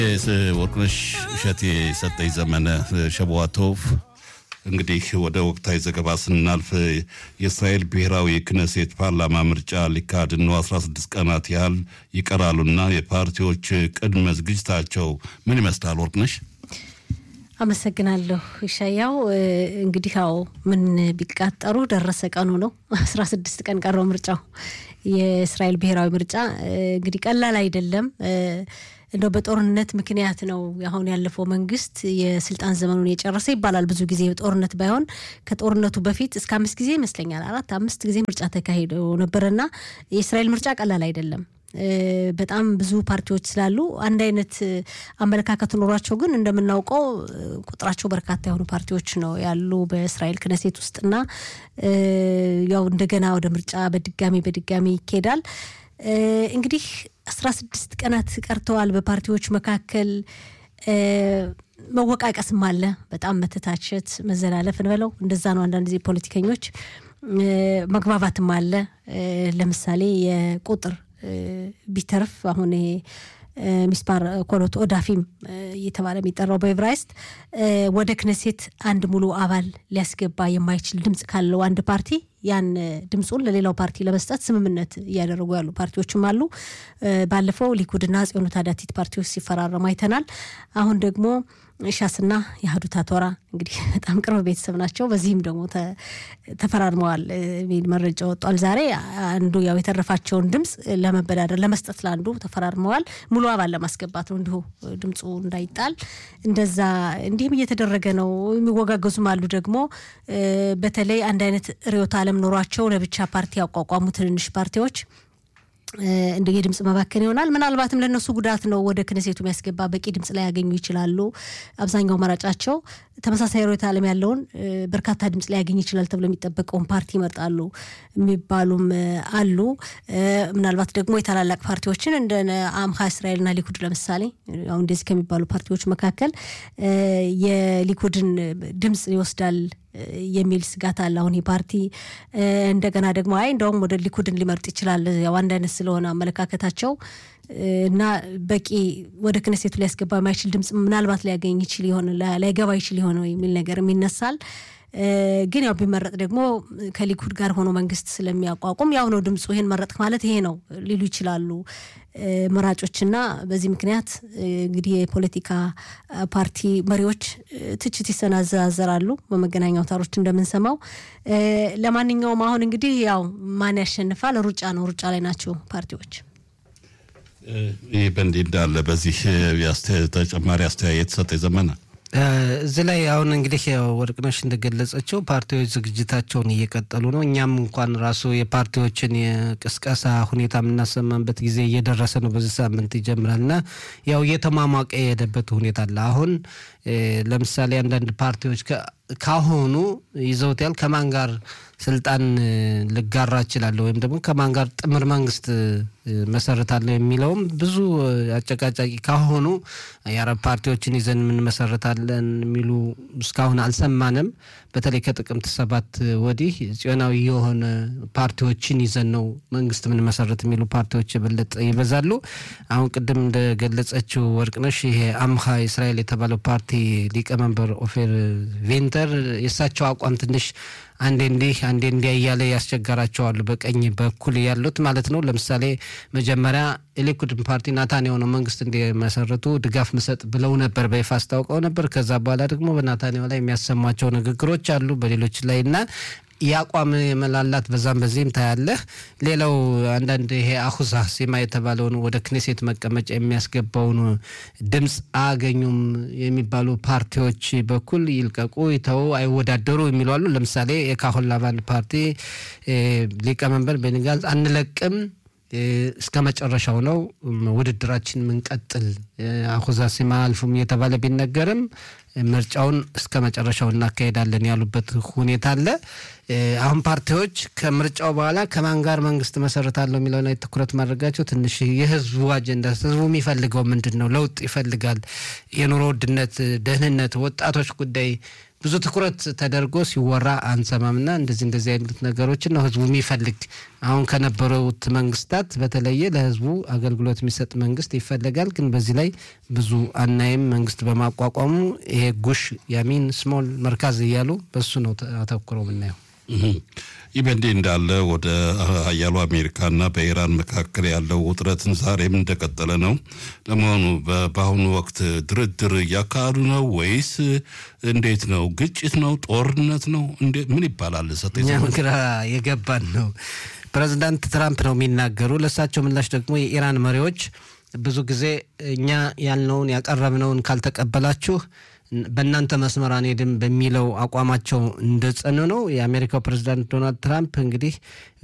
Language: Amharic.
ወርቅነሽ እሸቴ ሰጠኝ ዘመነ ሸቧቶቭ። እንግዲህ ወደ ወቅታዊ ዘገባ ስናልፍ የእስራኤል ብሔራዊ ክነሴት ፓርላማ ምርጫ ሊካሄድ ነው 16 ቀናት ያህል ይቀራሉና የፓርቲዎች ቅድመ ዝግጅታቸው ምን ይመስላል? ወርቅነሽ አመሰግናለሁ ሻያው። እንግዲህ ያው ምን ቢቃጠሩ ደረሰ ቀኑ ነው። 16 ቀን ቀረው ምርጫው። የእስራኤል ብሔራዊ ምርጫ እንግዲህ ቀላል አይደለም። እንደው በጦርነት ምክንያት ነው አሁን ያለፈው መንግስት የስልጣን ዘመኑን የጨረሰ ይባላል። ብዙ ጊዜ ጦርነት ባይሆን ከጦርነቱ በፊት እስከ አምስት ጊዜ ይመስለኛል አራት አምስት ጊዜ ምርጫ ተካሂዶ ነበረና የእስራኤል ምርጫ ቀላል አይደለም። በጣም ብዙ ፓርቲዎች ስላሉ አንድ አይነት አመለካከት ኖሯቸው ግን እንደምናውቀው ቁጥራቸው በርካታ የሆኑ ፓርቲዎች ነው ያሉ በእስራኤል ክነሴት ውስጥና ያው እንደገና ወደ ምርጫ በድጋሚ በድጋሚ ይካሄዳል። እንግዲህ አስራ ስድስት ቀናት ቀርተዋል። በፓርቲዎች መካከል መወቃቀስም አለ። በጣም መተታቸት፣ መዘላለፍ እንበለው እንደዛ ነው። አንዳንድ ጊዜ ፖለቲከኞች መግባባትም አለ። ለምሳሌ የቁጥር ቢተርፍ አሁን ይሄ ሚስፓር ኮሎት ኦዳፊም እየተባለ የሚጠራው በኤብራይስጥ ወደ ክነሴት አንድ ሙሉ አባል ሊያስገባ የማይችል ድምፅ ካለው አንድ ፓርቲ ያን ድምፁን ለሌላው ፓርቲ ለመስጠት ስምምነት እያደረጉ ያሉ ፓርቲዎችም አሉ። ባለፈው ሊኩድና ጽዮኑ ታዳቲት ፓርቲዎች ሲፈራረሙ አይተናል። አሁን ደግሞ ሻስና የአህዱት አቶራ እንግዲህ በጣም ቅርብ ቤተሰብ ናቸው። በዚህም ደግሞ ተፈራርመዋል የሚል መረጃ ወጧል ዛሬ። አንዱ ያው የተረፋቸውን ድምፅ ለመበዳደር ለመስጠት ለአንዱ ተፈራርመዋል። ሙሉ አባል ለማስገባት ነው እንዲሁ ድምፁ እንዳይጣል። እንደዛ እንዲህም እየተደረገ ነው። የሚወጋገዙም አሉ ደግሞ በተለይ አንድ አይነት ርዕዮተ ዓለም ኖሯቸው ለብቻ ፓርቲ ያቋቋሙ ትንንሽ ፓርቲዎች እንደ የድምፅ መባከን ይሆናል። ምናልባትም ለእነሱ ጉዳት ነው። ወደ ክነሴቱ የሚያስገባ በቂ ድምፅ ላይ ያገኙ ይችላሉ። አብዛኛው መራጫቸው ተመሳሳይ ርዕዮተ ዓለም ያለውን በርካታ ድምፅ ላይ ያገኝ ይችላል ተብሎ የሚጠበቀውን ፓርቲ ይመርጣሉ የሚባሉም አሉ። ምናልባት ደግሞ የታላላቅ ፓርቲዎችን እንደ አምሃ እስራኤልና ሊኩድ ለምሳሌ አሁን እንደዚህ ከሚባሉ ፓርቲዎች መካከል የሊኩድን ድምፅ ይወስዳል የሚል ስጋት አለ። አሁን ይህ ፓርቲ እንደገና ደግሞ አይ እንደውም ወደ ሊኩድን ሊመርጥ ይችላል ያው አንድ አይነት ስለሆነ አመለካከታቸው እና በቂ ወደ ክነሴቱ ሊያስገባ የማይችል ድምፅ ምናልባት ሊያገኝ ይችል ይሆን ላይገባ ይችል ይሆን የሚል ነገርም ይነሳል። ግን ያው ቢመረጥ ደግሞ ከሊኩድ ጋር ሆኖ መንግስት ስለሚያቋቁም ያው ነው ድምፁ። ይሄን መረጥክ ማለት ይሄ ነው ሊሉ ይችላሉ መራጮችና በዚህ ምክንያት እንግዲህ የፖለቲካ ፓርቲ መሪዎች ትችት ይሰናዘራሉ በመገናኛ አውታሮች እንደምንሰማው። ለማንኛውም አሁን እንግዲህ ያው ማን ያሸንፋል ሩጫ ነው። ሩጫ ላይ ናቸው ፓርቲዎች። ይህ በእንዲህ እንዳለ በዚህ ተጨማሪ አስተያየት ሰጠ ዘመነ እዚህ ላይ አሁን እንግዲህ ወርቅነሽ እንደገለጸችው ፓርቲዎች ዝግጅታቸውን እየቀጠሉ ነው። እኛም እንኳን ራሱ የፓርቲዎችን የቅስቀሳ ሁኔታ የምናሰማበት ጊዜ እየደረሰ ነው። በዚህ ሳምንት ይጀምራል እና ያው እየተሟሟቀ የሄደበት ሁኔታ አለ። አሁን ለምሳሌ አንዳንድ ፓርቲዎች ካሁኑ ይዘውታል ከማን ጋር ስልጣን ልጋራ እችላለሁ ወይም ደግሞ ከማን ጋር ጥምር መንግስት መሰረታለሁ የሚለውም ብዙ አጨቃጫቂ ካሁኑ የአረብ ፓርቲዎችን ይዘን የምንመሰረታለን የሚሉ እስካሁን አልሰማንም። በተለይ ከጥቅምት ሰባት ወዲህ ጽዮናዊ የሆነ ፓርቲዎችን ይዘን ነው መንግስት የምንመሰረት የሚሉ ፓርቲዎች የበለጠ ይበዛሉ። አሁን ቅድም እንደገለጸችው ወርቅነሽ ይሄ አምሃ እስራኤል የተባለው ፓርቲ ሊቀመንበር ኦፌር ቬንተር የእሳቸው አቋም ትንሽ አንዴ እንዲህ አንዴ እንዲያ እያለ ያስቸገራቸዋሉ። በቀኝ በኩል ያሉት ማለት ነው። ለምሳሌ መጀመሪያ የሊኩድን ፓርቲ ናታንያሁ ነው መንግስት እንዲመሰረቱ ድጋፍ ምሰጥ ብለው ነበር፣ በይፋ አስታውቀው ነበር። ከዛ በኋላ ደግሞ በናታንያሁ ላይ የሚያሰሟቸው ንግግሮች አሉ በሌሎች ላይ እና የአቋም መላላት በዛም በዚህም ታያለህ። ሌላው አንዳንድ ይሄ አሁዛ ሴማ የተባለውን ወደ ክኔሴት መቀመጫ የሚያስገባውን ድምፅ አያገኙም የሚባሉ ፓርቲዎች በኩል ይልቀቁ፣ ይተው፣ አይወዳደሩ የሚሉ አሉ። ለምሳሌ የካሆን ላቫን ፓርቲ ሊቀመንበር ቤኒ ጋንዝ አንለቅም እስከ መጨረሻው ነው ውድድራችን ምንቀጥል አሁዛ ሴማ አልፉም እየተባለ ቢነገርም ምርጫውን እስከ መጨረሻው እናካሄዳለን ያሉበት ሁኔታ አለ። አሁን ፓርቲዎች ከምርጫው በኋላ ከማን ጋር መንግስት መሰረታለሁ የሚለው ላይ ትኩረት ማድረጋቸው ትንሽ የህዝቡ አጀንዳ ህዝቡ የሚፈልገው ምንድን ነው? ለውጥ ይፈልጋል። የኑሮ ውድነት፣ ደህንነት፣ ወጣቶች ጉዳይ ብዙ ትኩረት ተደርጎ ሲወራ አንሰማምና እንደዚህ እንደዚህ አይነት ነገሮችን ነው ህዝቡ የሚፈልግ። አሁን ከነበሩት መንግስታት በተለየ ለህዝቡ አገልግሎት የሚሰጥ መንግስት ይፈለጋል። ግን በዚህ ላይ ብዙ አናይም። መንግስት በማቋቋሙ ይሄ ጉሽ ያሚን ስሞል መርካዝ እያሉ በሱ ነው አተኩረው የምናየው። ይህ በእንዲህ እንዳለ ወደ ሀያሉ አሜሪካና በኢራን መካከል ያለው ውጥረትን ዛሬም እንደቀጠለ ነው። ለመሆኑ በአሁኑ ወቅት ድርድር እያካሄዱ ነው ወይስ እንዴት ነው? ግጭት ነው? ጦርነት ነው? ምን ይባላል? እኛም ግራ የገባን ነው። ፕሬዚዳንት ትራምፕ ነው የሚናገሩ። ለእሳቸው ምላሽ ደግሞ የኢራን መሪዎች ብዙ ጊዜ እኛ ያልነውን ያቀረብነውን ካልተቀበላችሁ በእናንተ መስመር አንሄድም በሚለው አቋማቸው እንደጸኑ ነው። የአሜሪካው ፕሬዚዳንት ዶናልድ ትራምፕ እንግዲህ